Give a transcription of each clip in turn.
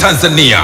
Tanzania.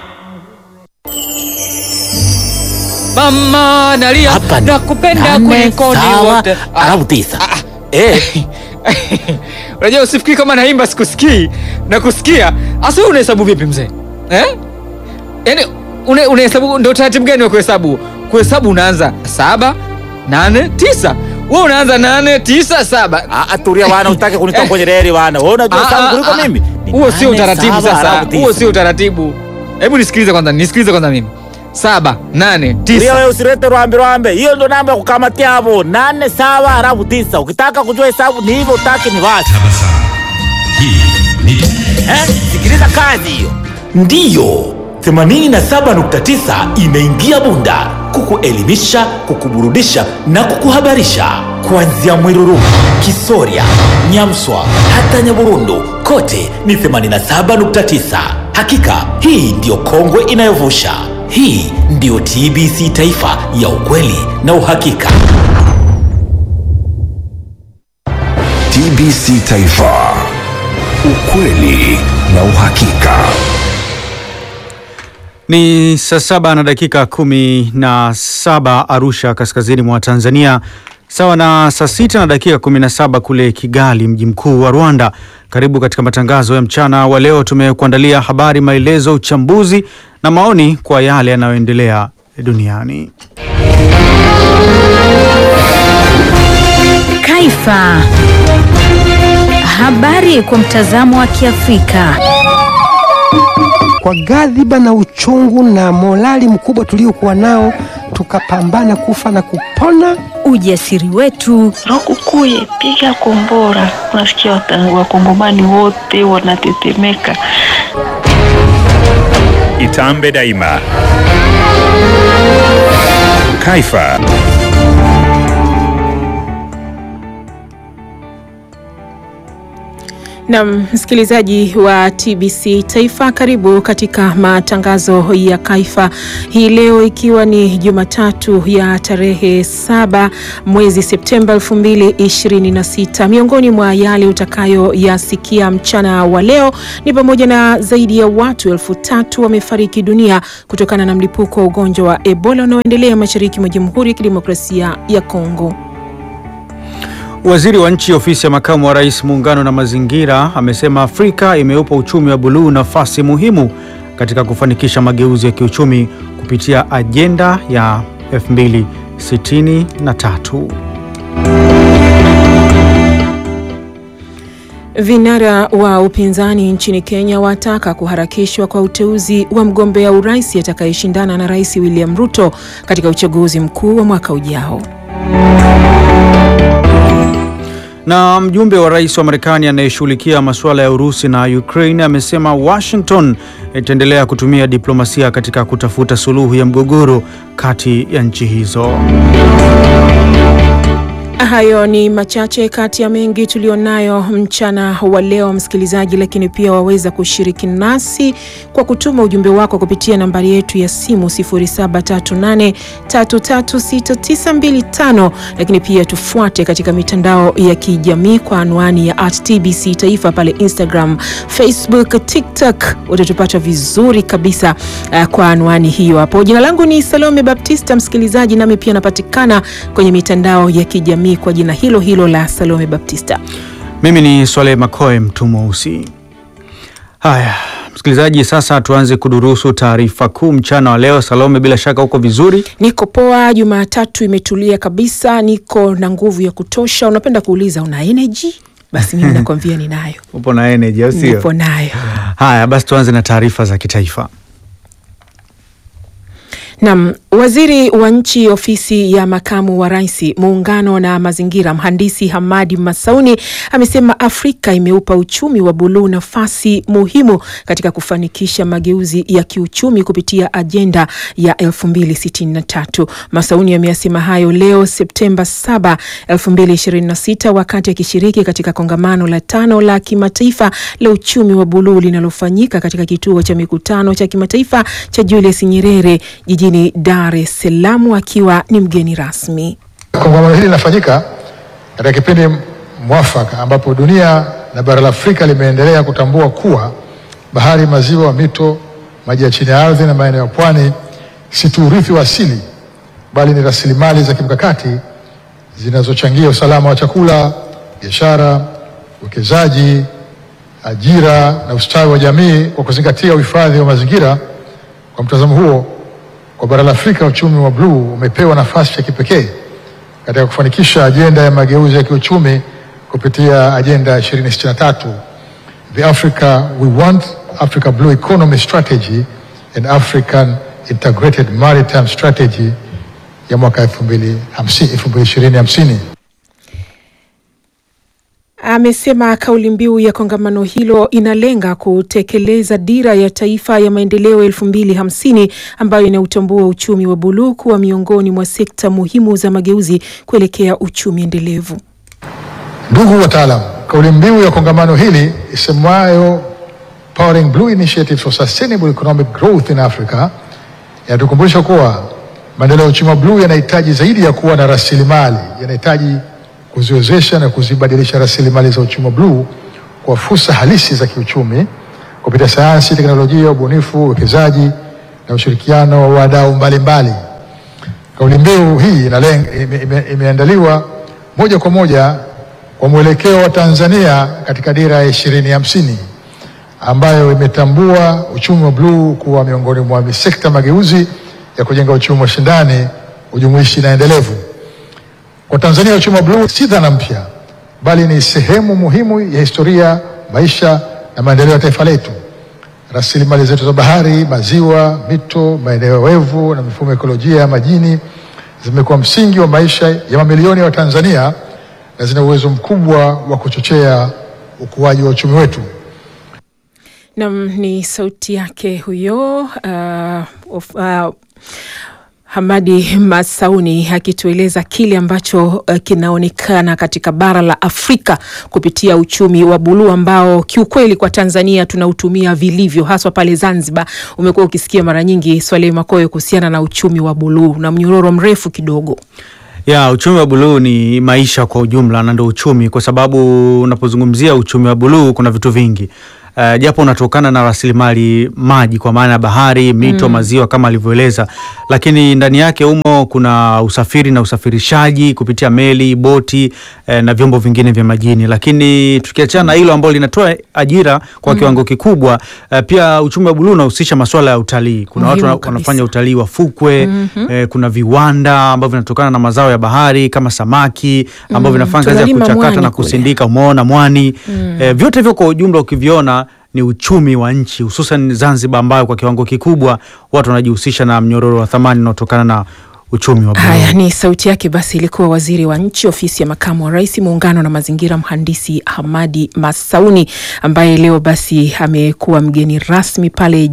Mama nalia Hapa ni nakupenda nane, kuliko ni sawa, wote. Ah, alafu tisa. Eh, Unajua usifikiri kama naimba sikusikii na kusikia. Asa wewe unahesabu vipi mzee? Eh? Yaani una- unahesabu ndio taratibu gani wa kuhesabu? Kuhesabu unaanza saba, nane, tisa. Wewe unaanza nane, tisa, saba. ah, ah, tulia bwana, utake kunitoa kwenye reli bwana. Wewe unajua Ah, sana ah, kuliko ah. mimi. Ni Huo sio nane, utaratibu saba, sasa. alafu tisa. Huo sio utaratibu. Hebu nisikilize kwanza, nisikilize kwanza mimi. Saba, nane, Tulia tisa. wewe usilete rwambe rwambe. Hiyo ndo namba ya kukamatia hapo. Nane sawa alafu tisa. Ukitaka kujua hesabu ni hivyo, utaki ni wapi? Eh? Sikiliza kazi hiyo. Ndiyo. 87.9 imeingia Bunda kukuelimisha, kukuburudisha na kukuhabarisha kuanzia Mwiruru, Kisoria, Nyamswa hata Nyaburundu, kote ni 87.9. Hakika hii ndiyo kongwe inayovusha. Hii ndiyo TBC Taifa ya ukweli na uhakika. TBC Taifa, ukweli na uhakika. Ni saa saba na dakika kumi na saba Arusha, kaskazini mwa Tanzania, sawa na saa sita na dakika kumi na saba kule Kigali, mji mkuu wa Rwanda. Karibu katika matangazo ya mchana wa leo. Tumekuandalia habari, maelezo, uchambuzi na maoni kwa yale yanayoendelea duniani. Kaifa. Habari kwa mtazamo wa Kiafrika. kwa ghadhiba na uchungu na morali mkubwa tuliokuwa nao, tukapambana kufa na kupona. Ujasiri wetu, Rokukuye, piga kombora. Unasikia wata- wakongomani wote wanatetemeka. Itambe daima. Kaifa. Nam msikilizaji wa TBC Taifa, karibu katika matangazo ya Kaifa hii leo, ikiwa ni Jumatatu ya tarehe saba mwezi Septemba 2026. Miongoni mwa yale utakayoyasikia mchana wa leo ni pamoja na zaidi ya watu elfu tatu wamefariki dunia kutokana na mlipuko wa ugonjwa wa Ebola unaoendelea mashariki mwa Jamhuri ya Kidemokrasia ya Kongo. Waziri wa nchi ofisi ya makamu wa rais muungano na mazingira amesema Afrika imeupa uchumi wa buluu nafasi muhimu katika kufanikisha mageuzi ya kiuchumi kupitia ajenda ya 2063. Vinara wa upinzani nchini Kenya wataka kuharakishwa kwa uteuzi wa mgombea urais atakayeshindana na Rais William Ruto katika uchaguzi mkuu wa mwaka ujao. Na mjumbe wa rais wa Marekani anayeshughulikia masuala ya Urusi na Ukraine amesema Washington itaendelea kutumia diplomasia katika kutafuta suluhu ya mgogoro kati ya nchi hizo. Hayo ni machache kati ya mengi tulionayo mchana wa leo, msikilizaji, lakini pia waweza kushiriki nasi kwa kutuma ujumbe wako kupitia nambari yetu ya simu 0738336925, lakini pia tufuate katika mitandao ya kijamii kwa anwani ya at TBC Taifa pale Instagram, Facebook, TikTok, utatupata vizuri kabisa uh, kwa anwani hiyo hapo. Jina langu ni Salome Baptista, msikilizaji, nami pia napatikana kwenye mitandao ya kijamii kwa jina hilo hilo la Salome Baptista. Mimi ni Swaleh Makoe, mtu mweusi. Haya msikilizaji, sasa tuanze kudurusu taarifa kuu mchana wa leo. Salome, bila shaka uko vizuri? Niko poa, Jumatatu imetulia kabisa, niko na nguvu ya kutosha. Unapenda kuuliza una energy? Basi mimi nakwambia ninayo, Upo na energy au sio? nipo nayo. Haya basi, tuanze na taarifa za kitaifa. Nam, waziri wa nchi ofisi ya makamu wa rais muungano na mazingira, mhandisi Hamadi Masauni amesema Afrika imeupa uchumi wa buluu nafasi muhimu katika kufanikisha mageuzi ya kiuchumi kupitia ajenda ya 2063. Masauni ameyasema hayo leo Septemba 7, 2026 wakati akishiriki katika kongamano la tano la kimataifa la uchumi wa buluu linalofanyika katika kituo cha mikutano cha kimataifa cha Julius Nyerere jijini Dar es Salaam akiwa ni mgeni rasmi. Kongamano hili linafanyika katika kipindi mwafaka ambapo dunia na bara la Afrika limeendelea kutambua kuwa bahari, maziwa, mito maji ya chini ya ardhi na maeneo ya pwani si tu urithi wa asili, bali ni rasilimali za kimkakati zinazochangia usalama wa chakula, biashara, uwekezaji, ajira na ustawi wa jamii. Kwa kuzingatia uhifadhi wa mazingira, kwa mtazamo huo, kwa bara la Afrika uchumi wa bluu umepewa nafasi ya kipekee katika kufanikisha ajenda ya mageuzi ya kiuchumi kupitia ajenda 2063 the Africa we want Africa Blue Economy Strategy and African Integrated Maritime Strategy ya mwaka 2050. Amesema kauli mbiu ya kongamano hilo inalenga kutekeleza dira ya taifa ya maendeleo elfu mbili hamsini ambayo inautambua uchumi wa buluu kuwa miongoni mwa sekta muhimu za mageuzi kuelekea uchumi endelevu. Ndugu wataalam, kauli mbiu ya kongamano hili isemwayo Powering Blue Initiative for Sustainable Economic Growth in Africa inatukumbusha kuwa maendeleo ya uchumi wa bluu yanahitaji zaidi ya kuwa na rasilimali, yanahitaji kuziwezesha na kuzibadilisha rasilimali za uchumi wa bluu kwa fursa halisi za kiuchumi kupitia sayansi, teknolojia, ubunifu, uwekezaji na ushirikiano wa wadau mbalimbali. Kauli mbiu hii inalenga, ime, ime, imeandaliwa moja kwa moja kwa mwelekeo wa Tanzania katika dira ya ishirini hamsini ambayo imetambua uchumi wa bluu kuwa miongoni mwa sekta mageuzi ya kujenga uchumi wa shindani, ujumuishi na endelevu. Kwa Tanzania, uchumi wa bluu si dhana mpya, bali ni sehemu muhimu ya historia, maisha na maendeleo ya taifa letu. Rasilimali zetu za bahari, maziwa, mito, maeneo wevu na mifumo ya ekolojia ya majini zimekuwa msingi wa maisha ya mamilioni ya Watanzania na zina uwezo mkubwa wa kuchochea ukuaji wa uchumi wetu. Nam ni sauti yake huyo uh, of, uh, Hamadi Masauni akitueleza kile ambacho uh, kinaonekana katika bara la Afrika kupitia uchumi wa buluu ambao kiukweli kwa Tanzania tunautumia vilivyo, haswa pale Zanzibar. Umekuwa ukisikia mara nyingi Swaleh Makoyo kuhusiana na uchumi wa buluu na mnyororo mrefu kidogo ya uchumi wa buluu ni maisha kwa ujumla na ndio uchumi, kwa sababu unapozungumzia uchumi wa buluu kuna vitu vingi Uh, japo unatokana na rasilimali maji kwa maana ya bahari, mito, Mm. maziwa kama alivyoeleza, lakini ndani yake umo kuna usafiri na usafirishaji kupitia meli, boti eh, na vyombo vingine vya majini. Lakini tukiachana na hilo ambalo linatoa ajira kwa Mm. kiwango kikubwa, eh, pia uchumi wa buluu unahusisha masuala ya utalii. Kuna watu Muhimu wana- kabisa. wanafanya utalii wa fukwe Mhm. eh, kuna viwanda ambavyo vinatokana na mazao ya bahari kama samaki ambavyo Mm, vinafanya kazi ya tunalima kuchakata mwani na kule. kusindika, umeona mwani Mm. eh, vyote hivyo kwa ujumla ukiviona ni uchumi wa nchi hususan Zanzibar ambayo kwa kiwango kikubwa watu wanajihusisha na mnyororo wa thamani unaotokana na uchumi wa buluu. Haya ni sauti yake. Basi ilikuwa waziri wa nchi ofisi ya makamu wa rais muungano na mazingira, mhandisi Hamadi Masauni ambaye leo basi amekuwa mgeni rasmi pale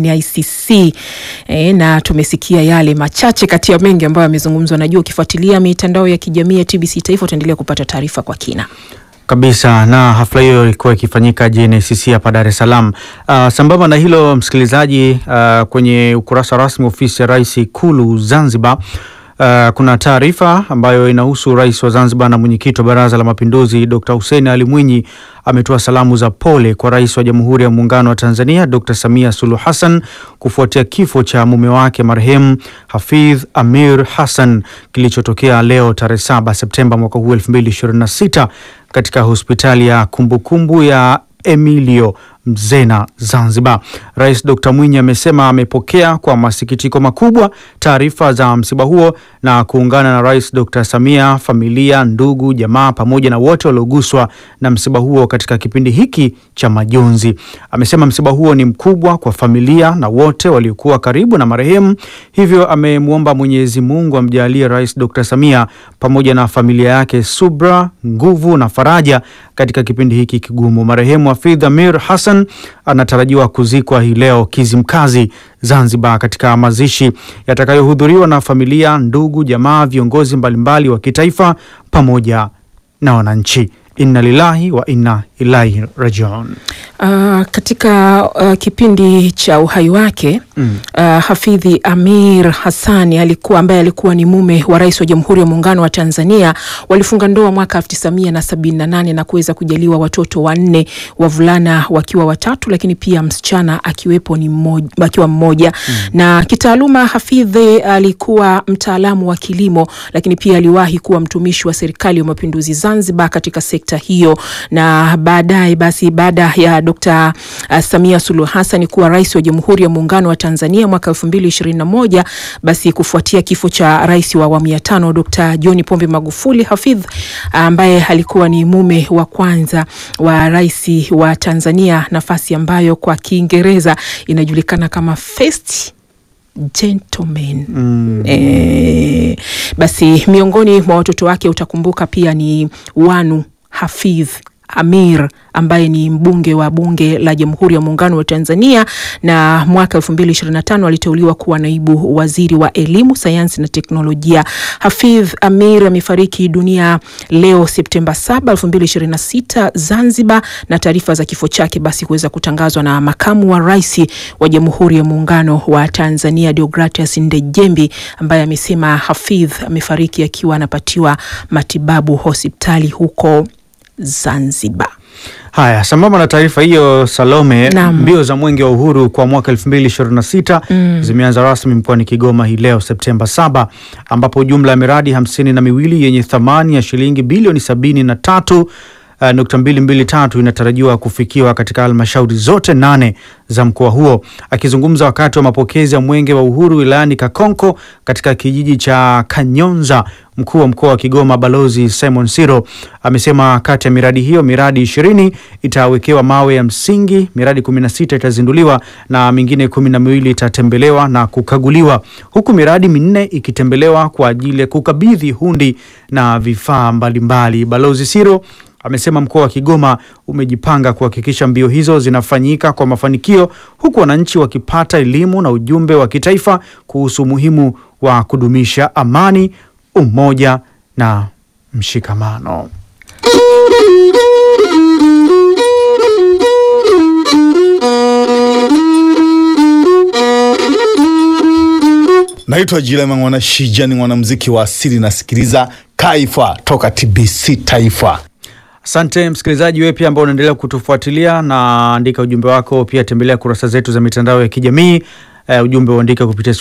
JNICC e, na tumesikia yale machache kati ya mengi ambayo amezungumzwa. Najua ukifuatilia mitandao ya kijamii ya TBC Taifa utaendelea kupata taarifa kwa kina. Kabisa na hafla hiyo ilikuwa ikifanyika JNICC hapa Dar es Salaam. Uh, sambamba na hilo msikilizaji, uh, kwenye ukurasa rasmi wa ofisi ya rais Ikulu Zanzibar Uh, kuna taarifa ambayo inahusu rais wa Zanzibar na mwenyekiti wa Baraza la Mapinduzi Dr. Hussein Ali Mwinyi ametoa salamu za pole kwa rais wa Jamhuri ya Muungano wa Tanzania Dr. Samia Suluhu Hassan kufuatia kifo cha mume wake marehemu Hafidh Amir Hassan kilichotokea leo tarehe 7 Septemba mwaka huu 2026 katika hospitali ya kumbukumbu ya Emilio Mzena Zanzibar. Rais Dr. Mwinyi amesema amepokea kwa masikitiko makubwa taarifa za msiba huo na kuungana na Rais Dr. Samia, familia, ndugu, jamaa pamoja na wote walioguswa na msiba huo katika kipindi hiki cha majonzi. Amesema msiba huo ni mkubwa kwa familia na wote waliokuwa karibu na marehemu, hivyo amemwomba Mwenyezi Mungu amjalie Rais Dr. Samia pamoja na familia yake subra, nguvu na faraja katika kipindi hiki kigumu. Marehemu Hafidh Amir Hassan anatarajiwa kuzikwa hii leo Kizimkazi, Zanzibar, katika mazishi yatakayohudhuriwa na familia, ndugu, jamaa, viongozi mbalimbali wa kitaifa pamoja na wananchi. inna lillahi wa inna ilaihi rajiun. Uh, katika uh, kipindi cha uhai wake Mm. uh, Hafidhi Amir Hassani alikuwa ambaye alikuwa ni mume wa rais wa Jamhuri ya Muungano wa Tanzania. Walifunga ndoa mwaka 1978 na kuweza kujaliwa watoto wanne, wavulana wakiwa watatu, lakini pia msichana akiwepo ni mmoja, akiwa mmoja. Na kitaaluma Hafidhi alikuwa mtaalamu wa kilimo, lakini pia aliwahi kuwa mtumishi wa serikali ya mapinduzi Zanzibar katika sekta hiyo, na baadaye basi baada ya Dr. uh, Samia Suluhu Hassan kuwa rais wa Jamhuri ya Muungano wa Tanzania mwaka 2021 basi kufuatia kifo cha rais wa awamu ya tano Dr. John Pombe Magufuli, Hafidh ambaye alikuwa ni mume wa kwanza wa rais wa Tanzania, nafasi ambayo kwa Kiingereza inajulikana kama first gentleman. Eh, basi miongoni mwa watoto wake utakumbuka pia ni Wanu Hafidh Amir ambaye ni mbunge wa bunge la Jamhuri ya Muungano wa Tanzania na mwaka 2025 aliteuliwa kuwa naibu waziri wa elimu, sayansi na teknolojia. Hafidh Amir amefariki dunia leo Septemba 7, 2026 Zanzibar, na taarifa za kifo chake basi kuweza kutangazwa na makamu wa rais wa Jamhuri ya Muungano wa Tanzania Deogratias Ndejembi ambaye amesema Hafidh amefariki akiwa anapatiwa matibabu hospitali huko Zanzibar. Haya, sambamba na taarifa hiyo Salome, Naam. mbio za mwenge wa uhuru kwa mwaka 2026 Mm. zimeanza rasmi mkoani Kigoma hii leo Septemba 7, ambapo jumla ya miradi hamsini na miwili yenye thamani ya shilingi bilioni sabini na tatu uh, nukta mbili mbili tatu inatarajiwa kufikiwa katika halmashauri zote nane za mkoa huo. Akizungumza wakati wa mapokezi ya mwenge wa uhuru wilayani Kakonko katika kijiji cha Kanyonza, mkuu wa mkoa wa Kigoma Balozi Simon Siro amesema kati ya miradi hiyo miradi ishirini itawekewa mawe ya msingi, miradi kumi na sita itazinduliwa na mingine kumi na miwili itatembelewa na kukaguliwa, huku miradi minne ikitembelewa kwa ajili ya kukabidhi hundi na vifaa mbalimbali. Balozi Siro amesema mkoa wa Kigoma umejipanga kuhakikisha mbio hizo zinafanyika kwa mafanikio huku wananchi wakipata elimu na ujumbe wa kitaifa kuhusu umuhimu wa kudumisha amani, umoja na mshikamano. Naitwa Jilema Mwana Shija, ni mwanamuziki wa asili, nasikiliza Kaifa toka TBC Taifa. Asante msikilizaji, wewe pia ambao unaendelea kutufuatilia na andika ujumbe wako, pia tembelea kurasa zetu za mitandao ya kijamii. Uh, ujumbe uandike kupitia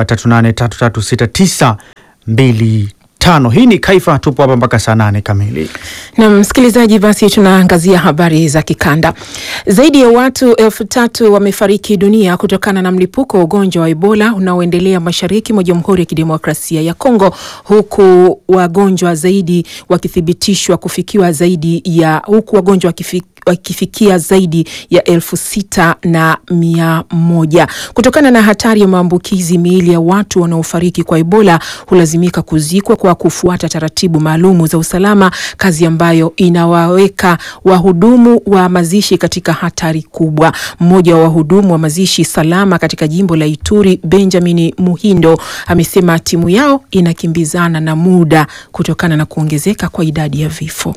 0738336925. Hii ni Kaifa, tupo hapa mpaka saa nane kamili. Na msikilizaji, basi tunaangazia habari za kikanda. Zaidi ya watu elfu tatu wamefariki dunia kutokana na mlipuko wa ugonjwa wa Ebola unaoendelea mashariki mwa Jamhuri ya Kidemokrasia ya Kongo, huku wagonjwa zaidi wakithibitishwa kufikiwa zaidi ya huku wagonjwa wakifi wakifikia zaidi ya elfu sita na mia moja. Kutokana na hatari ya maambukizi, miili ya watu wanaofariki kwa Ebola hulazimika kuzikwa kwa kufuata taratibu maalumu za usalama, kazi ambayo inawaweka wahudumu wa mazishi katika hatari kubwa. Mmoja wa wahudumu wa mazishi salama katika jimbo la Ituri, Benjamin Muhindo, amesema timu yao inakimbizana na muda kutokana na kuongezeka kwa idadi ya vifo.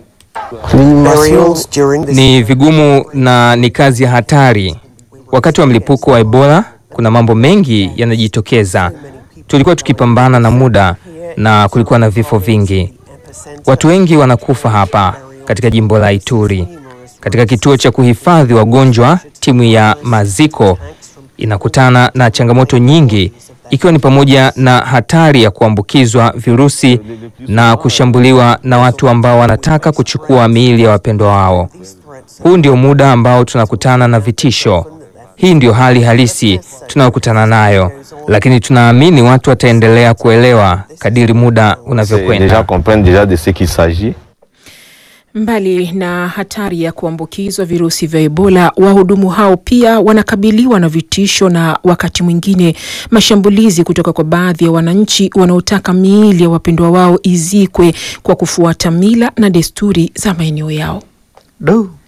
Ni vigumu na ni kazi ya hatari. Wakati wa mlipuko wa Ebola kuna mambo mengi yanajitokeza. Tulikuwa tukipambana na muda na kulikuwa na vifo vingi. Watu wengi wanakufa hapa katika jimbo la Ituri. Katika kituo cha kuhifadhi wagonjwa, timu ya maziko inakutana na changamoto nyingi ikiwa ni pamoja na hatari ya kuambukizwa virusi na kushambuliwa na watu ambao wanataka kuchukua miili ya wapendwa wao. Huu ndio muda ambao tunakutana na vitisho. Hii ndio hali halisi tunayokutana nayo, lakini tunaamini watu wataendelea kuelewa kadiri muda unavyokwenda. Mbali na hatari ya kuambukizwa virusi vya Ebola, wahudumu hao pia wanakabiliwa na vitisho na wakati mwingine mashambulizi kutoka kwa baadhi ya wananchi wanaotaka miili ya wapendwa wao izikwe kwa kufuata mila na desturi za maeneo yao. Do.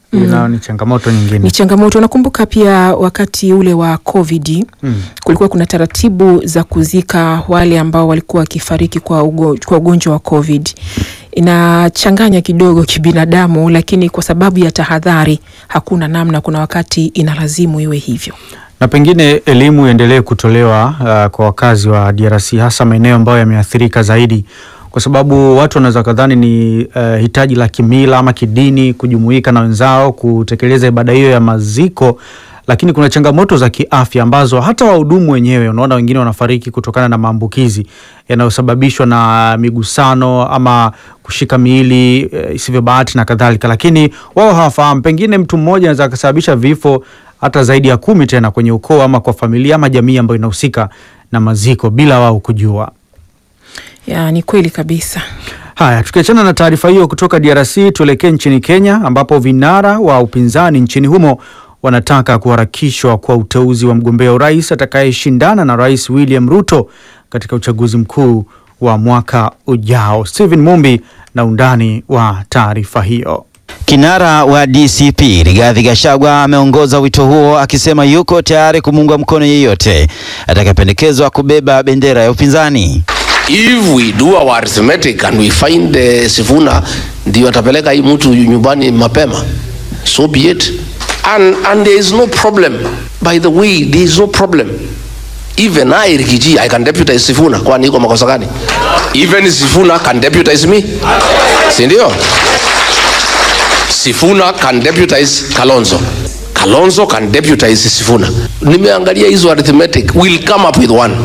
Hii Mm. nayo ni changamoto nyingine. Ni changamoto. Nakumbuka pia wakati ule wa COVID Mm. kulikuwa kuna taratibu za kuzika wale ambao walikuwa wakifariki kwa ugo- kwa ugonjwa wa COVID. Inachanganya kidogo kibinadamu, lakini kwa sababu ya tahadhari hakuna namna, kuna wakati inalazimu iwe hivyo. na pengine elimu iendelee kutolewa uh, kwa wakazi wa DRC hasa maeneo ambayo yameathirika zaidi, kwa sababu watu wanaweza kadhani ni uh, hitaji la kimila ama kidini kujumuika na wenzao kutekeleza ibada hiyo ya maziko, lakini kuna changamoto za kiafya ambazo hata wahudumu wenyewe, unaona wengine wanafariki kutokana na maambukizi yanayosababishwa na migusano ama kushika miili eh, isivyo bahati na kadhalika, lakini wao hawafahamu. Pengine mtu mmoja anaweza akasababisha vifo hata zaidi ya kumi tena kwenye ukoo ama kwa familia ama jamii ambayo inahusika na maziko bila wao kujua. Ya, ni kweli kabisa. Haya, tukiachana na taarifa hiyo kutoka DRC, tuelekee nchini Kenya ambapo vinara wa upinzani nchini humo wanataka kuharakishwa kwa uteuzi wa mgombea urais atakayeshindana na Rais William Ruto katika uchaguzi mkuu wa mwaka ujao. Stephen Mumbi na undani wa taarifa hiyo. Kinara wa DCP Rigathi Gachagua ameongoza wito huo akisema yuko tayari kumuunga mkono yeyote atakayependekezwa kubeba bendera ya upinzani. If we do our arithmetic and we find uh, Sifuna ndio atapeleka hii mtu nyumbani mapema, so be it. And, and there is no problem. By the way, there is no problem. Even I, Rigiji, I can deputize Sifuna. Kwani iko makosa gani? Even Sifuna can deputize me. Si ndio? Sifuna can deputize Kalonzo. Kalonzo can deputize Sifuna. Nimeangalia hizo arithmetic. We'll come up with one.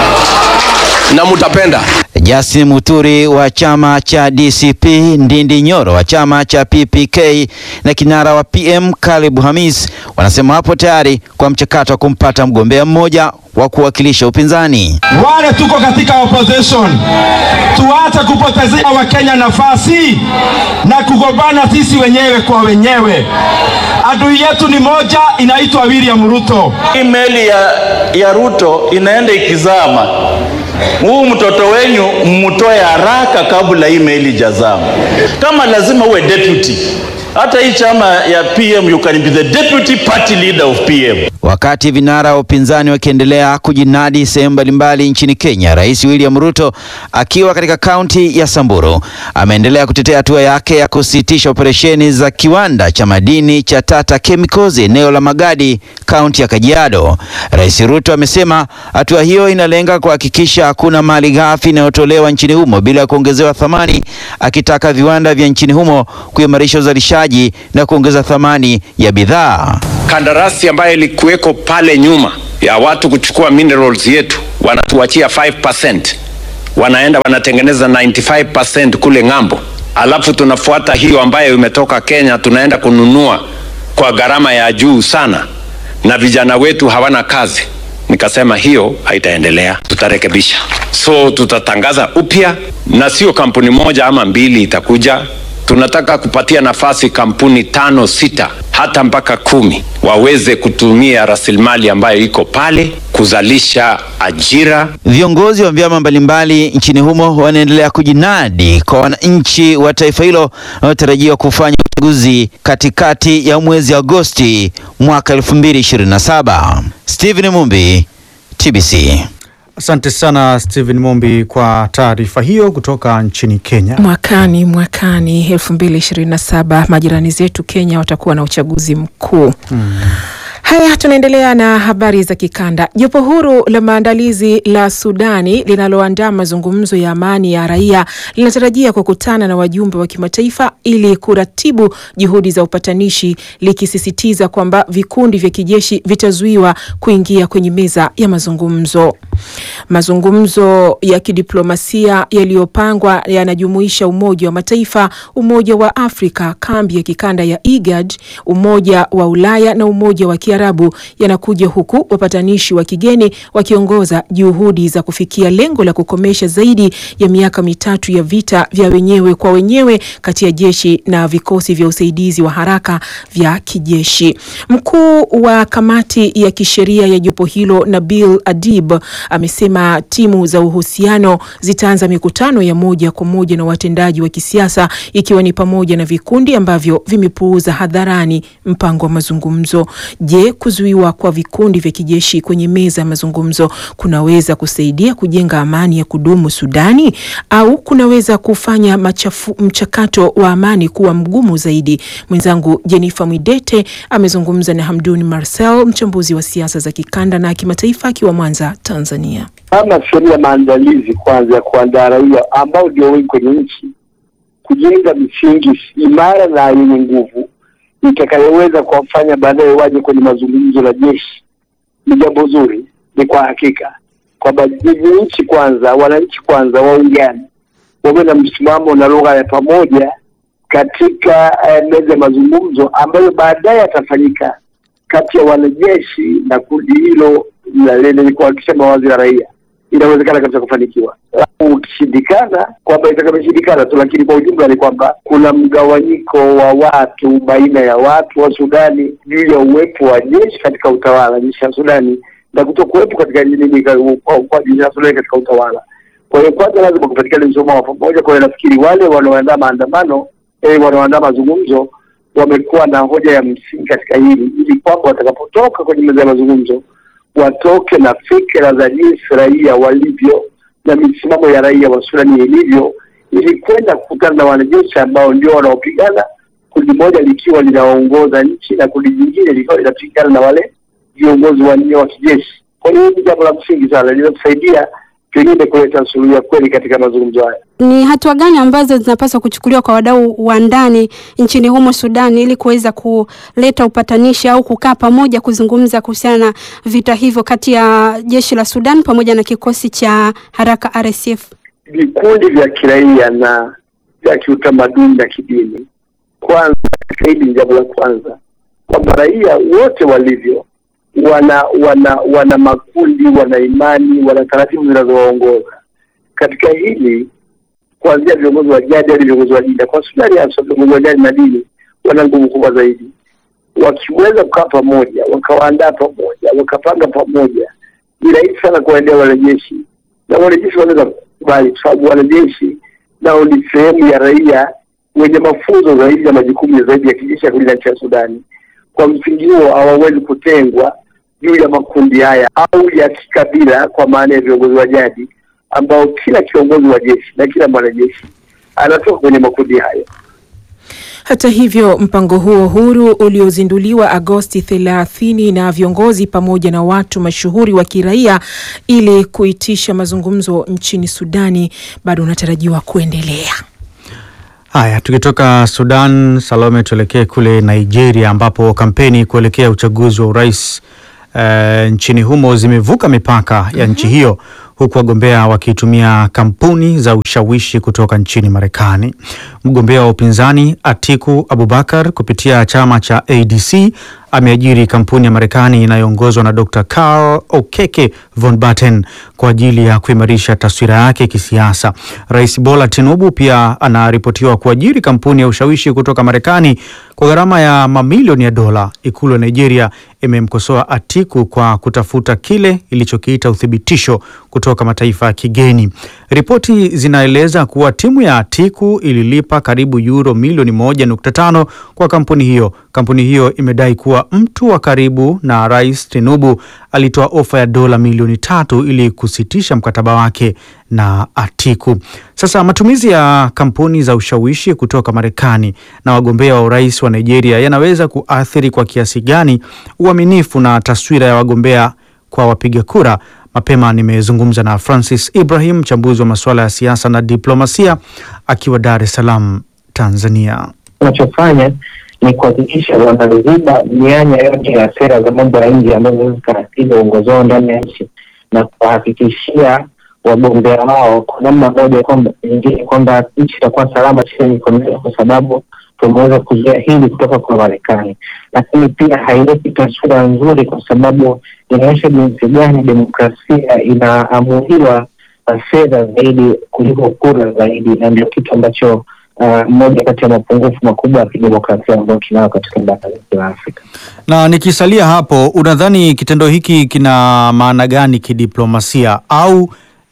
Na mutapenda. Justin Muturi wa chama cha DCP, Ndindi Nyoro wa chama cha PPK na kinara wa PM Caleb Hamis wanasema hapo tayari kwa mchakato wa kumpata mgombea mmoja wa kuwakilisha upinzani. Wale tuko katika opposition, tuache kupotezea Wakenya nafasi na kugombana sisi wenyewe kwa wenyewe. Adui yetu ni moja, inaitwa William Ruto. Hii meli ya, ya Ruto inaenda ikizama. Huu mtoto wenyu mmutoe haraka kabla hii meli jazama. Kama lazima uwe deputy, hata hii chama ya PM you can be the deputy party leader of PM. Wakati vinara wa upinzani wakiendelea kujinadi sehemu mbalimbali nchini Kenya, Rais William Ruto akiwa katika kaunti ya Samburu ameendelea kutetea hatua yake ya kusitisha operesheni za kiwanda cha madini cha Tata Chemicals eneo la Magadi, kaunti ya Kajiado. Rais Ruto amesema hatua hiyo inalenga kuhakikisha hakuna mali ghafi inayotolewa nchini humo bila kuongezewa thamani, akitaka viwanda vya nchini humo kuimarisha uzalishaji na kuongeza thamani ya bidhaa. kandarasi ambayo ilikuweko pale nyuma ya watu kuchukua minerals yetu, wanatuachia 5%, wanaenda wanatengeneza 95% kule ng'ambo, alafu tunafuata hiyo ambayo imetoka Kenya, tunaenda kununua kwa gharama ya juu sana, na vijana wetu hawana kazi. Nikasema hiyo haitaendelea, tutarekebisha. So tutatangaza upya, na sio kampuni moja ama mbili itakuja. Tunataka kupatia nafasi kampuni tano, sita, hata mpaka kumi waweze kutumia rasilimali ambayo iko pale kuzalisha ajira. Viongozi wa vyama mbalimbali nchini humo wanaendelea kujinadi kwa wananchi wa taifa hilo wanaotarajiwa kufanya uchaguzi katikati ya mwezi Agosti mwaka 2027. Stephen Mumbi, TBC. Asante sana Stephen Mombi kwa taarifa hiyo kutoka nchini Kenya. Mwakani mwakani elfu mbili ishirini na saba majirani zetu Kenya watakuwa na uchaguzi mkuu. Haya, tunaendelea na habari za kikanda. Jopo huru la maandalizi la Sudani linaloandaa mazungumzo ya amani ya raia linatarajia kukutana na wajumbe wa kimataifa ili kuratibu juhudi za upatanishi, likisisitiza kwamba vikundi vya kijeshi vitazuiwa kuingia kwenye meza ya mazungumzo. Mazungumzo ya kidiplomasia yaliyopangwa yanajumuisha Umoja wa Mataifa, Umoja wa Afrika, kambi ya kikanda ya IGAD, Umoja wa Ulaya na Umoja wa Kiarabu yanakuja huku wapatanishi wa kigeni wakiongoza juhudi za kufikia lengo la kukomesha zaidi ya miaka mitatu ya vita vya wenyewe kwa wenyewe kati ya jeshi na vikosi vya usaidizi wa haraka vya kijeshi. Mkuu wa kamati ya kisheria ya jopo hilo Nabil Adib amesema timu za uhusiano zitaanza mikutano ya moja kwa moja na watendaji wa kisiasa ikiwa ni pamoja na vikundi ambavyo vimepuuza hadharani mpango wa mazungumzo. Je, kuzuiwa kwa vikundi vya kijeshi kwenye meza ya mazungumzo kunaweza kusaidia kujenga amani ya kudumu Sudani au kunaweza kufanya machafu, mchakato wa amani kuwa mgumu zaidi? Mwenzangu Jennifer Mwidete amezungumza na Hamduni Marcel, mchambuzi wa siasa za kikanda na kimataifa, akiwa Mwanza, Tanzania. kama sehemu ya maandalizi kwanza ya kuandaa raia ambao ndio wengi kwenye nchi, kujenga misingi imara na yenye nguvu itakayoweza kuwafanya baadaye waje kwenye mazungumzo na jeshi ni jambo zuri. Ni kwa hakika kwamba hizi nchi kwanza, wananchi kwanza waungane, wawe na msimamo na lugha ya pamoja katika eh, meza ya mazungumzo ambayo baadaye yatafanyika kati ya wanajeshi na kundi hilo la- lenye kuhakikisha mawazo ya raia. Inawezekana kabisa kufanikiwa. Ukishindikana kwamba itakaposhindikana tu, lakini kwa ujumla ni kwamba kuna mgawanyiko wa watu baina ya watu wa Sudani juu ya uwepo wa jeshi katika utawala, jeshi la Sudani na kutokuwepo katika nini ka- kwa kwa jeshi la Sudani katika utawala. Kwa hiyo kwanza lazima kupatikana msimamo wa pamoja. Kwa hiyo nafikiri wale wanaoandaa maandamano eh, wanaoandaa mazungumzo wamekuwa na hoja ya msingi katika hili, ili kwamba watakapotoka kwenye meza ya mazungumzo watoke na fikra za jinsi raia walivyo na misimamo ya raia wa Sudani ilivyo, ili kwenda kukutana na wanajeshi ambao ndio wanaopigana, kundi moja likiwa linaongoza nchi na kundi jingine likiwa linapigana na wale viongozi wanne wa kijeshi. Kwa hiyo hili ni jambo la msingi sana, linatusaidia pengine kuleta suluhu ya kweli katika mazungumzo haya. Ni hatua gani ambazo zinapaswa kuchukuliwa kwa wadau wa ndani nchini humo Sudan ili kuweza kuleta upatanishi au kukaa pamoja kuzungumza kuhusiana na vita hivyo kati ya jeshi la Sudan pamoja na kikosi cha haraka RSF? vikundi vya kiraia na vya kiutamaduni na kidini. Kwanza, katika hili ni jambo la kwanza kwamba raia wote walivyo wana wana wana makundi, wana imani, wana taratibu zinazowaongoza katika hili, kuanzia viongozi wa jadi hadi viongozi wa dini. Na Kwa Sudani hasa viongozi wa jadi na dini wana nguvu kubwa zaidi. Wakiweza kukaa pamoja, wakawaandaa pamoja, wakapanga pamoja, ni rahisi sana kuwaendea wanajeshi na wanajeshi wanaweza kukubali, kwa sababu wanajeshi nao ni sehemu ya raia wenye mafunzo zaidi na majukumu ya zaidi ya kijeshi ya kulinda nchi ya Sudani. Kwa msingi huo hawawezi kutengwa juu ya makundi haya au ya kikabila, kwa maana ya viongozi wa jadi ambao kila kiongozi wa jeshi na kila mwanajeshi anatoka kwenye makundi hayo. Hata hivyo, mpango huo huru uliozinduliwa Agosti 30 na viongozi pamoja na watu mashuhuri wa kiraia ili kuitisha mazungumzo nchini Sudani bado unatarajiwa kuendelea. Haya, tukitoka Sudan, Salome, tuelekee kule Nigeria ambapo kampeni kuelekea uchaguzi wa urais eh, nchini humo zimevuka mipaka ya nchi hiyo huku wagombea wakitumia kampuni za ushawishi kutoka nchini Marekani. Mgombea wa upinzani Atiku Abubakar kupitia chama cha ADC ameajiri kampuni ya Marekani inayoongozwa na Dr. Karl Okeke von Batten kwa ajili ya kuimarisha taswira yake kisiasa. Rais Bola Tinubu pia anaripotiwa kuajiri kampuni ya ushawishi kutoka Marekani kwa gharama ya mamilioni ya dola. Ikulu ya Nigeria imemkosoa Atiku kwa kutafuta kile ilichokiita uthibitisho kutoka mataifa ya kigeni. Ripoti zinaeleza kuwa timu ya Atiku ililipa karibu euro milioni moja nukta tano kwa kampuni hiyo. Kampuni hiyo imedai kuwa mtu wa karibu na Rais Tinubu alitoa ofa ya dola milioni tatu ili kusitisha mkataba wake na Atiku. Sasa matumizi ya kampuni za ushawishi kutoka Marekani na wagombea wa urais wa Nigeria yanaweza kuathiri kwa kiasi gani uaminifu na taswira ya wagombea kwa wapiga kura? Mapema nimezungumza na Francis Ibrahim, mchambuzi wa masuala ya siasa na diplomasia, akiwa Dar es Salaam, Tanzania. Wanachofanya ni kuhakikisha wanaziba mianya yote ya sera za mambo ya nje ambazo zikaratibu uongozi wao ndani ya nchi na kuwahakikishia wagombea wao kwa namna moja kwamba nyingine kwamba nchi itakuwa salama chini ya mikono yao, kwa sababu tumeweza kuzuia hili kutoka kwa Marekani, lakini pia haileti taswira nzuri, kwa sababu inaonyesha jinsi gani demokrasia inaamuliwa na fedha zaidi kuliko kura zaidi, na ndio kitu ambacho uh, moja kati ya mapungufu makubwa ya kidemokrasia ambayo tunayo katika bara letu la Afrika. Na nikisalia hapo, unadhani kitendo hiki kina maana gani kidiplomasia au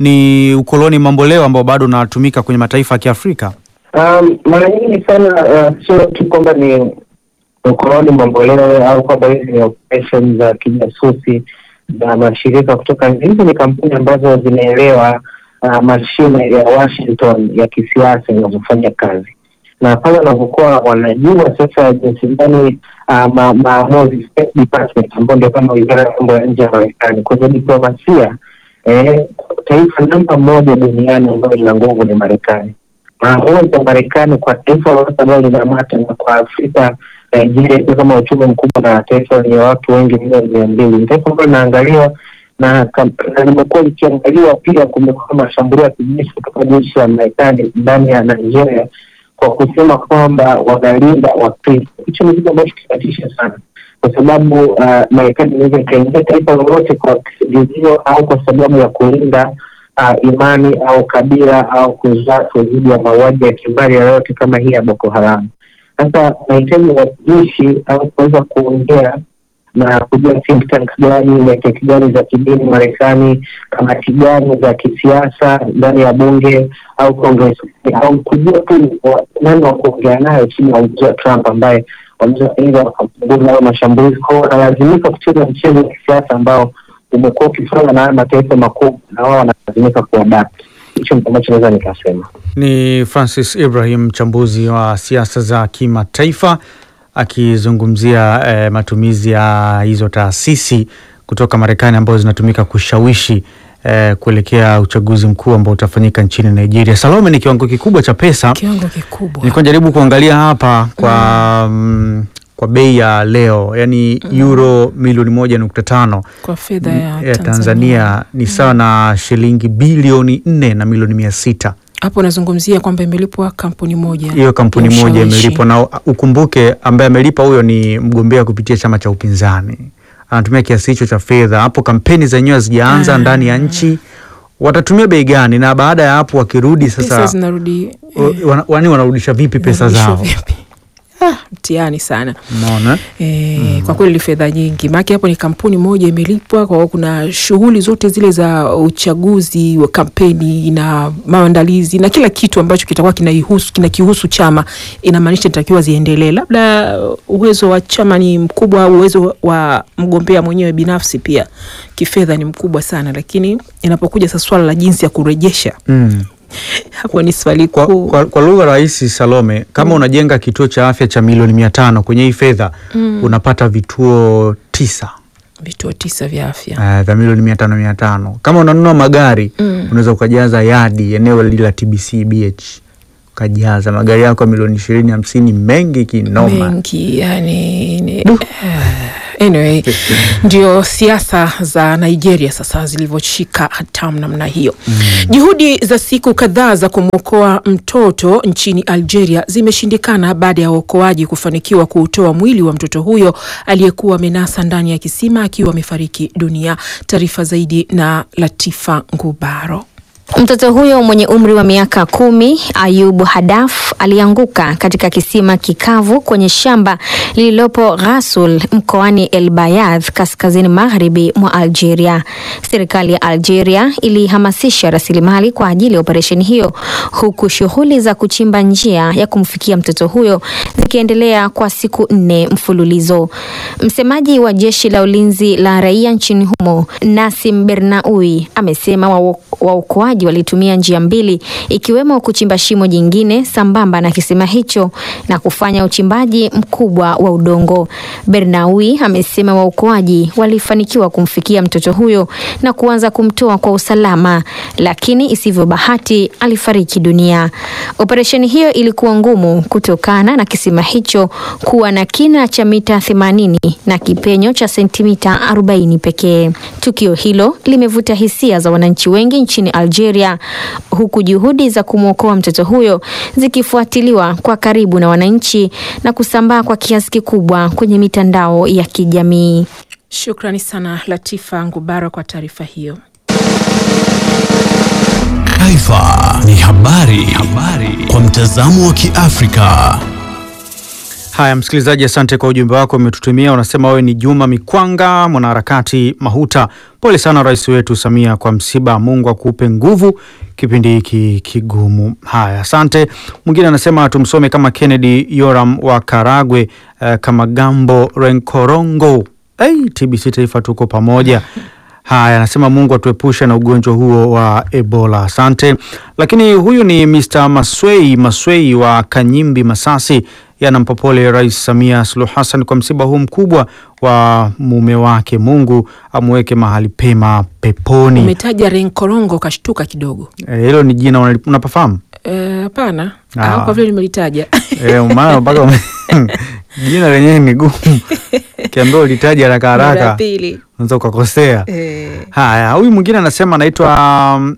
ni ukoloni mamboleo ambao bado unatumika kwenye mataifa ya Kiafrika? Um, mara nyingi sana uh, sio tu kwamba ni ukoloni mamboleo au kwamba hizi ni operation za kijasusi za mashirika kutoka nje. Hizi ni kampuni ambazo zinaelewa uh, mashine ya Washington ya kisiasa inavyofanya kazi, na pale wanapokuwa wanajua sasa jinsi gani uh, ma- maamuzi State Department ambayo ndio kama wizara ya mambo ya nje ya Marekani kwenye diplomasia eh, taifa namba moja duniani ambayo lina nguvu ni Marekani maamuzi ya Marekani kwa taifa lolote ambalo linamata na kwa Afrika Nigeria ikiwa kama uchumi mkubwa na taifa lenye watu wengi milioni mia mbili ni taifa ambalo linaangaliwa na kam- na limekuwa likiangaliwa pia. Kumekuwa mashambulio ya kijeshi kutoka jeshi la Marekani ndani ya Nigeria kwa kusema kwamba wanalinda Wakristo. Hicho ni kitu ambacho kinatisha sana, kwa sababu uh, Marekani inaweza ikaingia taifa lolote kwa kisingizio au kwa sababu ya kulinda uh, imani au kabila au kuzato dhidi ya mauaji ya kimbari yoyote kama hii ya Boko Haram. Sasa mahitaji watumishi au kuweza kuongea na kujua think tanks gani network gani za kidini Marekani, kamati gani za kisiasa ndani ya bunge au Congress, au kujua tu wa- nani wa kuongea nayo chini ya uongozi wa Trump ambaye wanaweza aidha wakapunguza hayo mashambulizi kwao, wanalazimika kucheza mchezo wa kisiasa ambao umekuwa ukifanywa na haya mataifa makubwa, na wao wanalazimika kuadapt. Hicho ndio ambacho naweza nikasema. Ni Francis Ibrahim, mchambuzi wa siasa za kimataifa akizungumzia eh, matumizi ya hizo taasisi kutoka Marekani ambazo zinatumika kushawishi eh, kuelekea uchaguzi mkuu ambao utafanyika nchini Nigeria. Salome, ni kiwango kikubwa cha pesa. Kiwango kikubwa. Nilikuwa najaribu kuangalia hapa kwa mm, kwa bei ya leo yani euro milioni moja nukta tano Kwa fedha ya ya Tanzania. Tanzania ni sawa na shilingi bilioni nne na milioni mia sita. Hapo nazungumzia kwamba imelipwa kampuni moja. Hiyo kampuni ya moja ushawishi. imelipwa, na ukumbuke ambaye amelipa huyo ni mgombea kupitia chama cha upinzani, anatumia kiasi hicho cha fedha. Hapo kampeni zenyewe hazijaanza ndani ya nchi, watatumia bei gani? Na baada ya hapo wakirudi Pesa sasa, zinarudi o- wana- wani wanarudisha vipi pesa Wanarudishwa zao? vipi? Ah, mtihani sana. Unaona? E, Kwa kweli ni fedha nyingi, maana hapo ni kampuni moja imelipwa. Kwa hiyo kuna shughuli zote zile za uchaguzi wa kampeni na maandalizi na kila kitu ambacho kitakuwa kinaihusu kinakihusu chama, inamaanisha itakiwa ziendelee. Labda uwezo wa chama ni mkubwa, au uwezo wa mgombea mwenyewe binafsi pia kifedha ni mkubwa sana, lakini inapokuja sasa swala la jinsi ya kurejesha Mm. hapo ni swali Kwa, kuu. kwa, kwa lugha rahisi Salome, kama unajenga kituo cha afya cha milioni mia tano kwenye hii fedha Mm. unapata vituo tisa Vituo tisa vya afya uh, vya milioni mia tano mia tano Kama unanunua magari Mm. unaweza ukajaza yadi eneo lile la TBC BH ukajaza magari yako ya milioni ishirini hamsini mengi kinoma. mengi yani ni, eh, anyway ndio siasa za Nigeria sasa zilivyoshika hatamu namna hiyo. Juhudi za siku kadhaa za kumwokoa mtoto nchini Algeria zimeshindikana baada ya waokoaji kufanikiwa kuutoa mwili wa mtoto huyo aliyekuwa amenasa ndani ya kisima akiwa amefariki dunia. Taarifa zaidi na Latifa Ngubaro. Mtoto huyo mwenye umri wa miaka kumi, Ayubu Hadaf, alianguka katika kisima kikavu kwenye shamba lililopo Ghasul mkoani El Bayadh kaskazini magharibi mwa Algeria. Serikali ya Algeria ilihamasisha rasilimali kwa ajili ya operesheni hiyo huku shughuli za kuchimba njia ya kumfikia mtoto huyo zikiendelea kwa siku nne mfululizo. Msemaji wa jeshi la ulinzi la raia nchini humo, Nasim Bernaui, amesema wa- waokoaji walitumia njia mbili ikiwemo kuchimba shimo jingine sambamba na kisima hicho na kufanya uchimbaji mkubwa wa udongo. Bernaui amesema waokoaji walifanikiwa kumfikia mtoto huyo na kuanza kumtoa kwa usalama, lakini isivyo bahati alifariki dunia. Operesheni hiyo ilikuwa ngumu kutokana na kisima hicho kuwa na kina cha mita 80 na kipenyo cha sentimita 40 pekee. Tukio hilo limevuta hisia za wananchi wengi nchini Algeria, huku juhudi za kumwokoa mtoto huyo zikifuatiliwa kwa karibu na wananchi na kusambaa kwa kiasi kikubwa kwenye mitandao ya kijamii. Shukrani sana Latifa Ngubara kwa taarifa hiyo. Taifa ni habari, habari kwa mtazamo wa Kiafrika. Haya, msikilizaji, asante kwa ujumbe wako umetutumia. Unasema wewe ni Juma Mikwanga, mwanaharakati Mahuta. Pole sana rais wetu Samia kwa msiba, Mungu akupe nguvu kipindi hiki kigumu. Haya, asante. Mwingine anasema tumsome kama Kennedy Yoram wa Karagwe, uh, kama Gambo Renkorongo. Hey, TBC Taifa tuko pamoja. Haya, anasema Mungu atuepushe na ugonjwa huo wa Ebola. Asante. Lakini huyu ni Mr. Maswei Maswei wa Kanyimbi, Masasi. Yanampa pole Rais Samia Suluhu Hassan kwa msiba huu mkubwa wa mume wake. Mungu amweke mahali pema peponi. Umetaja Renkorongo kashtuka kidogo. Eh, Hilo ni jina unali- unapafahamu? Eh, Hapana, Ah. Ah, kwa vile nimelitaja Eh, maana mpaka ume- jina lenyewe ni gumu, kiambia ulitaja haraka Mara haraka pili. unaweza ukakosea. Eh. Haya, huyu mwingine anasema anaitwa um,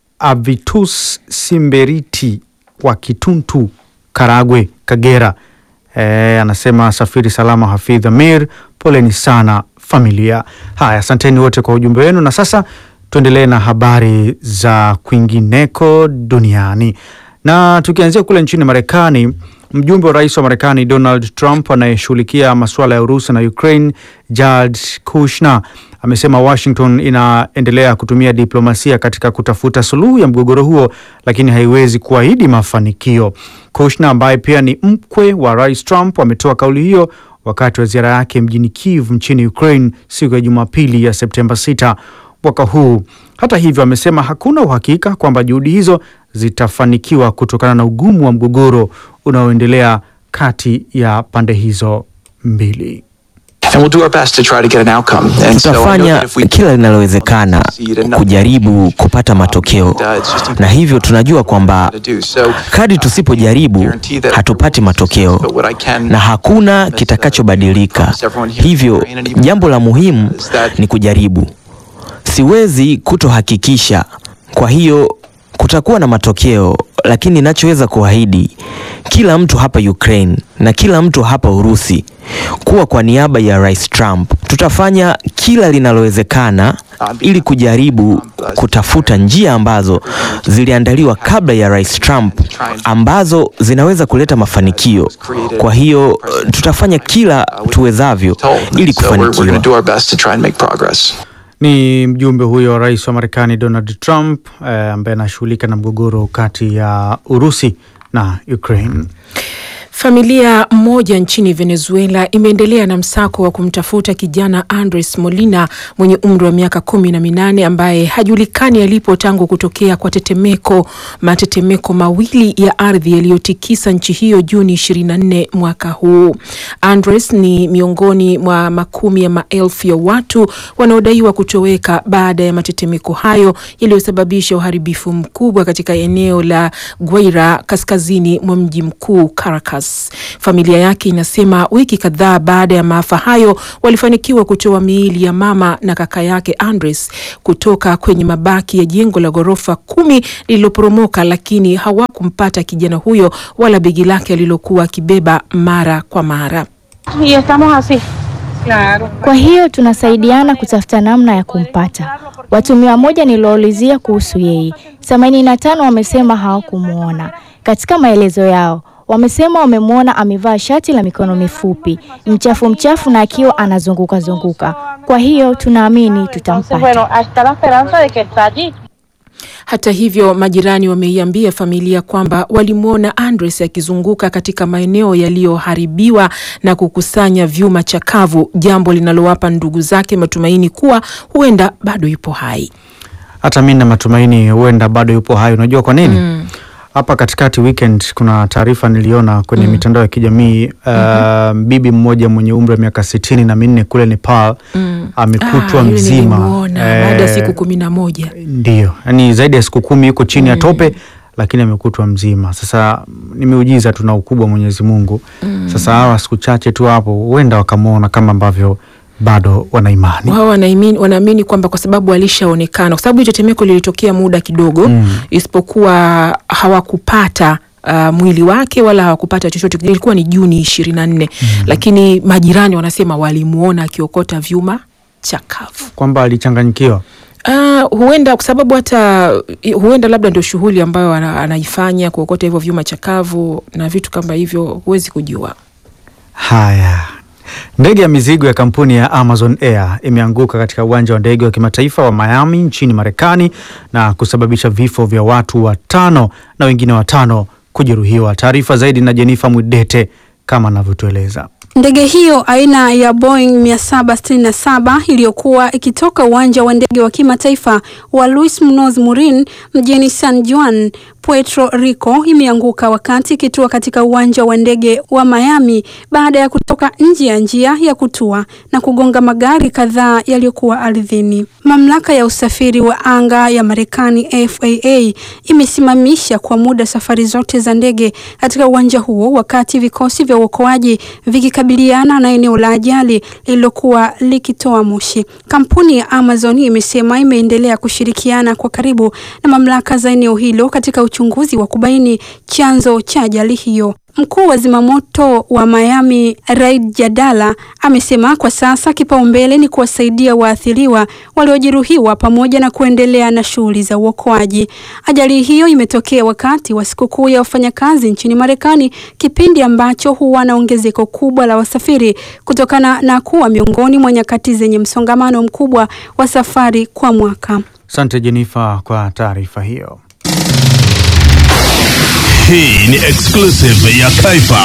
Avitus Simberiti wa Kituntu, Karagwe, Kagera. E, anasema safiri salama Hafidh Amir, poleni sana familia. Haya, asanteni wote kwa ujumbe wenu, na sasa tuendelee na habari za kwingineko duniani, na tukianzia kule nchini Marekani. Mjumbe wa rais wa Marekani Donald Trump anayeshughulikia masuala ya Urusi na Ukraine Jared Kushner amesema Washington inaendelea kutumia diplomasia katika kutafuta suluhu ya mgogoro huo, lakini haiwezi kuahidi mafanikio. Kushner ambaye pia ni mkwe wa rais Trump ametoa kauli hiyo wakati wa ziara yake mjini Kiev nchini Ukraine siku ya Jumapili ya Septemba 6 mwaka huu. Hata hivyo, amesema hakuna uhakika kwamba juhudi hizo zitafanikiwa kutokana na ugumu wa mgogoro unaoendelea kati ya pande hizo mbili. And we'll do our best to try to get an outcome. And so I know Tutafanya that if we kila linalowezekana kujaribu kupata matokeo, na hivyo tunajua kwamba do so, kadri tusipojaribu hatupati matokeo na hakuna kitakachobadilika. Hivyo jambo la muhimu ni kujaribu. Siwezi kutohakikisha, kwa hiyo kutakuwa na matokeo, lakini ninachoweza kuahidi kila mtu hapa Ukraine na kila mtu hapa Urusi kuwa kwa niaba ya Rais Trump tutafanya kila linalowezekana ili kujaribu kutafuta njia ambazo ziliandaliwa kabla ya Rais Trump ambazo zinaweza kuleta mafanikio. Kwa hiyo eh, tutafanya kila tuwezavyo ili so we're, we're going kufanikiwa. to do our best to try and make progress. Ni mjumbe huyo wa rais wa Marekani Donald Trump eh, ambaye anashughulika na mgogoro kati ya Urusi na Ukraine. Familia moja nchini Venezuela imeendelea na msako wa kumtafuta kijana Andres Molina mwenye umri wa miaka kumi na minane ambaye hajulikani alipo tangu kutokea kwa tetemeko matetemeko mawili ya ardhi yaliyotikisa nchi hiyo Juni 24 mwaka huu. Andres ni miongoni mwa makumi ya maelfu ya watu wanaodaiwa kutoweka baada ya matetemeko hayo yaliyosababisha uharibifu mkubwa katika eneo la Guaira kaskazini mwa mji mkuu Caracas. Familia yake inasema wiki kadhaa baada ya maafa hayo walifanikiwa kutoa miili ya mama na kaka yake Andres kutoka kwenye mabaki ya jengo la ghorofa kumi lililoporomoka, lakini hawakumpata kijana huyo wala begi lake alilokuwa akibeba mara kwa mara. Y estamos así. Claro. Kwa hiyo tunasaidiana kutafuta namna ya kumpata. Watu mia moja nilioulizia kuhusu yeye, themanini na tano wamesema hawakumwona. Katika maelezo yao wamesema wamemwona amevaa shati la mikono mifupi, mchafu mchafu na akiwa anazunguka zunguka. Kwa hiyo tunaamini tutampata. hasta la esperanza de que está allí. Hata hivyo, majirani wameiambia familia kwamba walimwona Andres akizunguka katika maeneo yaliyoharibiwa na kukusanya vyuma chakavu, jambo linalowapa ndugu zake matumaini kuwa huenda bado yupo hai. Hata mi na matumaini huenda bado yupo hai. Unajua kwa nini? Hapa katikati weekend kuna taarifa niliona kwenye mitandao ya kijamii uh, bibi mmoja mwenye umri wa miaka sitini na minne kule Nepal Mm. amekutwa Ah, yule mzima nilimuona baada ya Eh, siku kumi na moja. Ndio, yani zaidi ya siku kumi yuko chini ya tope lakini amekutwa mzima. Sasa ni miujiza tuna ukubwa wa Mwenyezi Mungu. Mm. Sasa hawa siku chache tu hapo huenda wakamwona kama ambavyo bado wana imani. Wao wanaamini wanaamini kwamba kwa sababu alishaonekana, kwa sababu hiyo tetemeko lilitokea muda kidogo Mm. isipokuwa hawakupata uh, mwili wake wala hawakupata chochote. Ilikuwa ni Juni ishirini na nne lakini majirani wanasema walimuona akiokota vyuma chakavu. Kwamba alichanganyikiwa. Uh, huenda kwa sababu hata huenda labda ndio shughuli ambayo ana, anaifanya kuokota hivyo vyuma chakavu na vitu kama hivyo, huwezi kujua. Haya, ndege ya mizigo ya kampuni ya Amazon Air imeanguka katika uwanja wa ndege wa kimataifa wa Miami nchini Marekani na kusababisha vifo vya watu watano na wengine watano kujeruhiwa. Taarifa zaidi na Jenifa Mwidete kama anavyotueleza. Ndege hiyo aina ya Boeing 767 iliyokuwa ikitoka uwanja wa ndege wa kimataifa wa Luis Munoz Marin mjini San Juan, Puerto Rico imeanguka wakati ikitua katika uwanja wa ndege wa Miami baada ya kutoka nje ya njia ya kutua na kugonga magari kadhaa yaliyokuwa ardhini. Mamlaka ya usafiri wa anga ya Marekani FAA imesimamisha kwa muda safari zote za ndege katika uwanja huo wakati vikosi vya uokoaji vikikabiliana na eneo la ajali lililokuwa likitoa moshi. Kampuni ya Amazon imesema imeendelea kushirikiana kwa karibu na mamlaka za eneo hilo katika uchunguzi wa kubaini chanzo cha ajali hiyo. Mkuu wa zimamoto wa Miami Raid Jadala amesema kwa sasa kipaumbele ni kuwasaidia waathiriwa waliojeruhiwa pamoja na kuendelea na shughuli za uokoaji. Ajali hiyo imetokea wakati wa sikukuu ya wafanyakazi nchini Marekani, kipindi ambacho huwa na ongezeko kubwa la wasafiri kutokana na kuwa miongoni mwa nyakati zenye msongamano mkubwa wa safari kwa mwaka. Asante Jenifa kwa taarifa hiyo. Hii ni exclusive ya Taifa.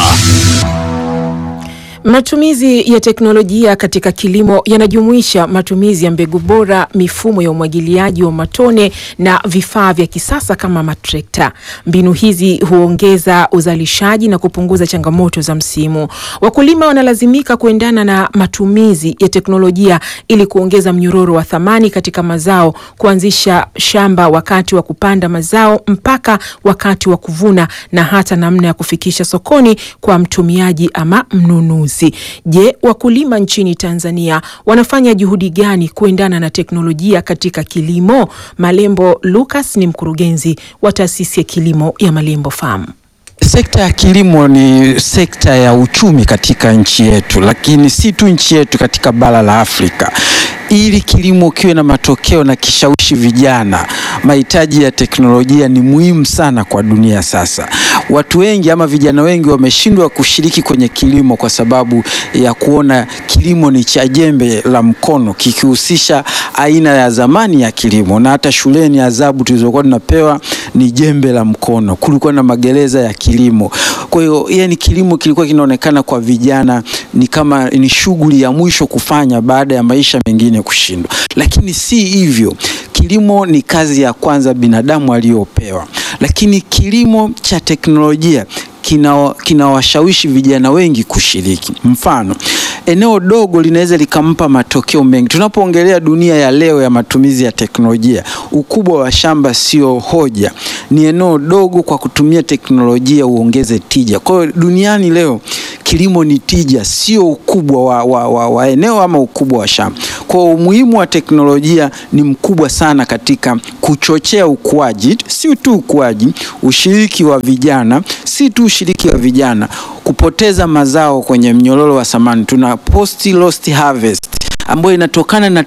Matumizi ya teknolojia katika kilimo yanajumuisha matumizi ya mbegu bora, mifumo ya umwagiliaji wa matone na vifaa vya kisasa kama matrekta. Mbinu hizi huongeza uzalishaji na kupunguza changamoto za msimu. Wakulima wanalazimika kuendana na matumizi ya teknolojia ili kuongeza mnyororo wa thamani katika mazao, kuanzisha shamba wakati wa kupanda mazao mpaka wakati wa kuvuna na hata namna ya kufikisha sokoni kwa mtumiaji ama mnunuzi. Je, wakulima nchini Tanzania wanafanya juhudi gani kuendana na teknolojia katika kilimo? Malembo Lucas ni mkurugenzi wa taasisi ya kilimo ya Malembo Farm. Sekta ya kilimo ni sekta ya uchumi katika nchi yetu, lakini si tu nchi yetu, katika bara la Afrika. Ili kilimo kiwe na matokeo na kishawishi vijana, mahitaji ya teknolojia ni muhimu sana kwa dunia sasa. Watu wengi ama vijana wengi wameshindwa kushiriki kwenye kilimo kwa sababu ya kuona kilimo ni cha jembe la mkono, kikihusisha aina ya zamani ya kilimo, na hata shuleni adhabu tulizokuwa tunapewa ni jembe la mkono. Kulikuwa na magereza ya kilimo. Kwa hiyo yani, kilimo kilikuwa kinaonekana kwa vijana ni kama ni shughuli ya mwisho kufanya baada ya maisha mengine kushindwa, lakini si hivyo. Kilimo ni kazi ya kwanza binadamu aliyopewa, lakini kilimo cha teknolojia kinawashawishi kina vijana wengi kushiriki. Mfano, eneo dogo linaweza likampa matokeo mengi. Tunapoongelea dunia ya leo ya matumizi ya teknolojia, ukubwa wa shamba sio hoja, ni eneo dogo. Kwa kutumia teknolojia uongeze tija. Kwa hiyo duniani leo kilimo ni tija, sio ukubwa wa, wa, wa, wa eneo ama ukubwa wa shamba. Kwa hiyo umuhimu wa teknolojia ni mkubwa sana katika kuchochea ukuaji, si tu ukuaji, ushiriki wa vijana, si tu ushiriki wa vijana, kupoteza mazao kwenye mnyororo wa thamani. Tuna post lost harvest ambayo inatokana na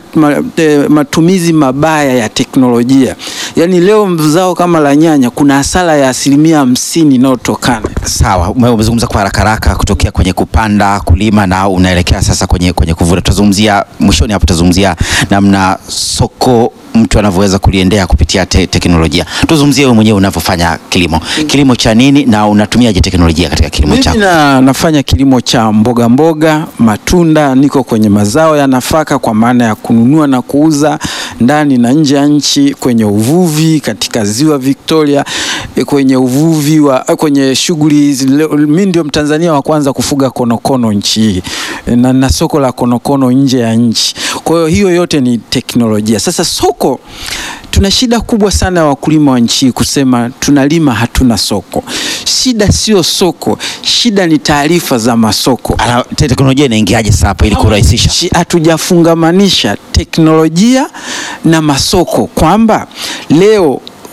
matumizi mabaya ya teknolojia. Yaani leo zao kama la nyanya kuna hasara ya asilimia hamsini inayotokana. Sawa, umezungumza kwa haraka haraka kutokea kwenye kupanda, kulima na unaelekea sasa kwenye, kwenye kuvuna. Tutazungumzia mwishoni hapo, tutazungumzia namna soko mtu anavyoweza kuliendea kupitia te teknolojia. Tuzungumzie wewe mwenyewe unavyofanya kilimo. Kilimo cha nini na unatumiaje teknolojia katika kilimo chako? Mimi na, nafanya kilimo cha mboga mboga, matunda, niko kwenye mazao ya nafaka kwa maana ya kununua na kuuza ndani na nje ya nchi, kwenye uvuvi katika ziwa Victoria, kwenye uvuvi wa kwenye shughuli. Mimi ndio Mtanzania wa kwanza kufuga konokono nchi hii na, na soko la konokono nje ya nchi. Kwa hiyo hiyo yote ni teknolojia. Sasa soko tuna shida kubwa sana ya wakulima wa nchi kusema tunalima hatuna soko. Shida sio soko, shida ni taarifa za masoko. Teknolojia inaingiaje sasa hapo ili kurahisisha? Hatujafungamanisha teknolojia na masoko kwamba leo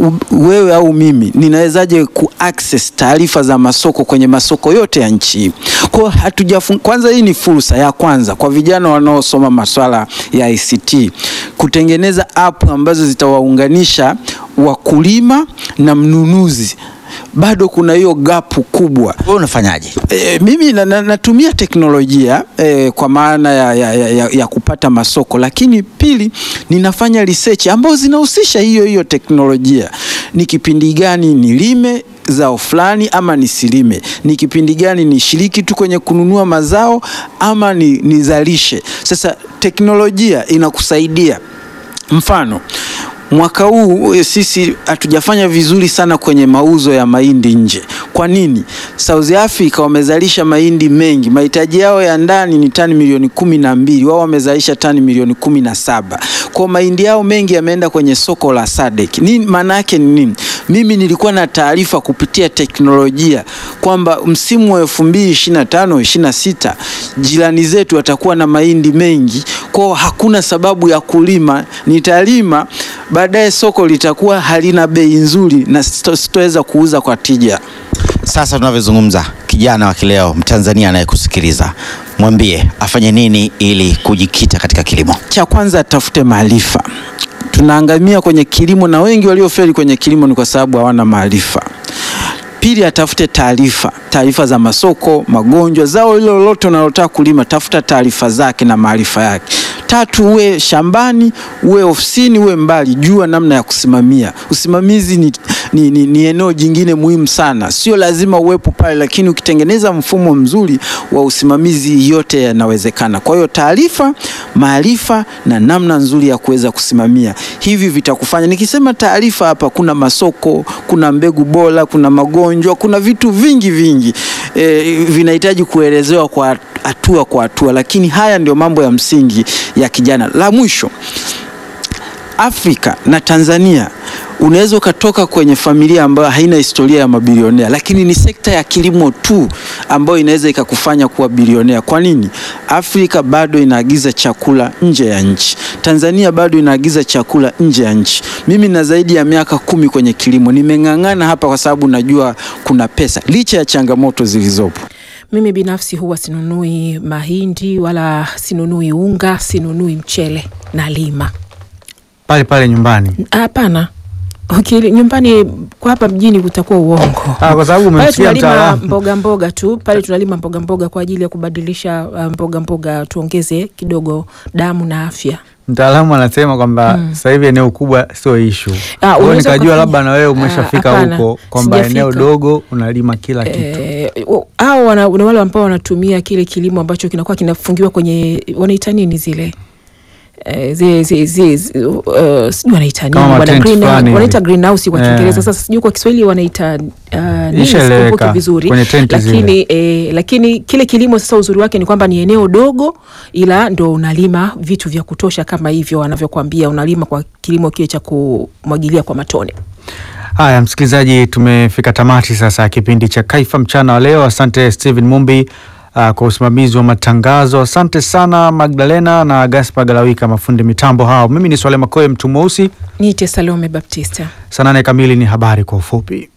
u- wewe au mimi ninawezaje ku access taarifa za masoko kwenye masoko yote ya nchi hii? Kwa hatujafun... kwanza, hii ni fursa ya kwanza kwa vijana wanaosoma maswala ya ICT kutengeneza app ambazo zitawaunganisha wakulima na mnunuzi bado kuna hiyo gapu kubwa. Wewe unafanyaje? E, mimi na, na, natumia teknolojia e, kwa maana ya, ya, ya, ya, ya kupata masoko, lakini pili ninafanya research ambazo zinahusisha hiyo hiyo teknolojia. Ni kipindi gani nilime zao fulani ama nisilime? Ni kipindi gani nishiriki tu kwenye kununua mazao ama ni, nizalishe? Sasa teknolojia inakusaidia mfano mwaka huu eh, sisi hatujafanya vizuri sana kwenye mauzo ya mahindi nje. Kwa nini? South Africa wamezalisha mahindi mengi, mahitaji yao ya ndani ni tani milioni kumi na mbili, wao wamezalisha tani milioni kumi na saba. Kwa mahindi yao mengi yameenda kwenye soko la SADC. Nini maana yake ni nini? Mimi nilikuwa na taarifa kupitia teknolojia kwamba msimu wa 2025 26 jirani zetu watakuwa na mahindi mengi, kwao hakuna sababu ya kulima, nitalima baadaye soko litakuwa halina bei nzuri na sito- sitoweza kuuza kwa tija. Sasa tunavyozungumza, kijana wa kileo Mtanzania anayekusikiliza, mwambie afanye nini ili kujikita katika kilimo. Cha kwanza atafute maarifa. Tunaangamia kwenye kilimo na wengi waliofeli kwenye kilimo ni kwa sababu hawana maarifa. Pili, atafute taarifa, taarifa za masoko, magonjwa, zao hilo lolote unalotaka kulima, tafuta taarifa zake na maarifa yake. Tatu, uwe shambani, uwe ofisini, uwe mbali, jua namna ya kusimamia. Usimamizi ni, ni, ni, ni eneo jingine muhimu sana, sio lazima uwepo pale, lakini ukitengeneza mfumo mzuri wa usimamizi, yote yanawezekana. Kwa hiyo taarifa, maarifa na namna nzuri ya kuweza kusimamia, hivi vitakufanya. Nikisema taarifa hapa, kuna masoko, kuna mbegu bora, kuna magonjwa, kuna vitu vingi vingi e, vinahitaji kuelezewa kwa hatua kwa hatua, lakini haya ndio mambo ya msingi ya kijana. La mwisho, Afrika na Tanzania unaweza ukatoka kwenye familia ambayo haina historia ya mabilionea, lakini ni sekta ya kilimo tu ambayo inaweza ikakufanya kuwa bilionea. Kwa nini? Afrika bado inaagiza chakula nje ya nchi, Tanzania bado inaagiza chakula nje ya nchi. Mimi na zaidi ya miaka kumi kwenye kilimo, nimeng'ang'ana hapa kwa sababu najua kuna pesa, licha ya changamoto zilizopo. Mimi binafsi huwa sinunui mahindi wala sinunui unga, sinunui mchele na lima. pale pale nyumbani. Hapana. Okay, nyumbani kwa hapa mjini kutakuwa uongo. Ah, kwa sababu Pale umemsikia tunalima mtaalamu. mboga mboga tu, pale tunalima mboga mboga kwa ajili ya kubadilisha uh, mboga mboga tuongeze kidogo damu na afya. Mtaalamu anasema kwamba Mm. sasa hivi eneo kubwa sio ishu. Ah, Kwa hiyo unaweza nikajua ukafanya- labda na wewe Ah, umeshafika hapana, huko kwamba sijafika. eneo dogo unalima kila kitu. Eh, au wana, wana wale ambao wanatumia kile kilimo ambacho kinakuwa kinafungiwa kwenye wanaita nini zile Eh, zile zile zile zi- uh, sijui wanaita nini Kama wana matent green- fulani wanaita hivi. greenhouse kwa Eh. Kiingereza. Sasa sijui kwa Kiswahili wanaita uh, nini, Ishaeleweka, sikumbuki vizuri kwenye tenti zile. lakini eh, lakini kile kilimo sasa uzuri wake ni kwamba ni eneo dogo, ila ndo unalima vitu vya kutosha kama hivyo wanavyokuambia, unalima kwa kilimo kile cha kumwagilia kwa matone. Haya, msikilizaji, tumefika tamati sasa ya kipindi cha Kaifa mchana wa leo. Asante Steven Mumbi uh, kwa usimamizi wa matangazo. Asante sana Magdalena na Gaspar Galawika, mafundi mitambo hao. Mimi ni Swale Makoe, mtu mweusi. Niite Salome Baptista. Saa nane kamili ni habari kwa ufupi.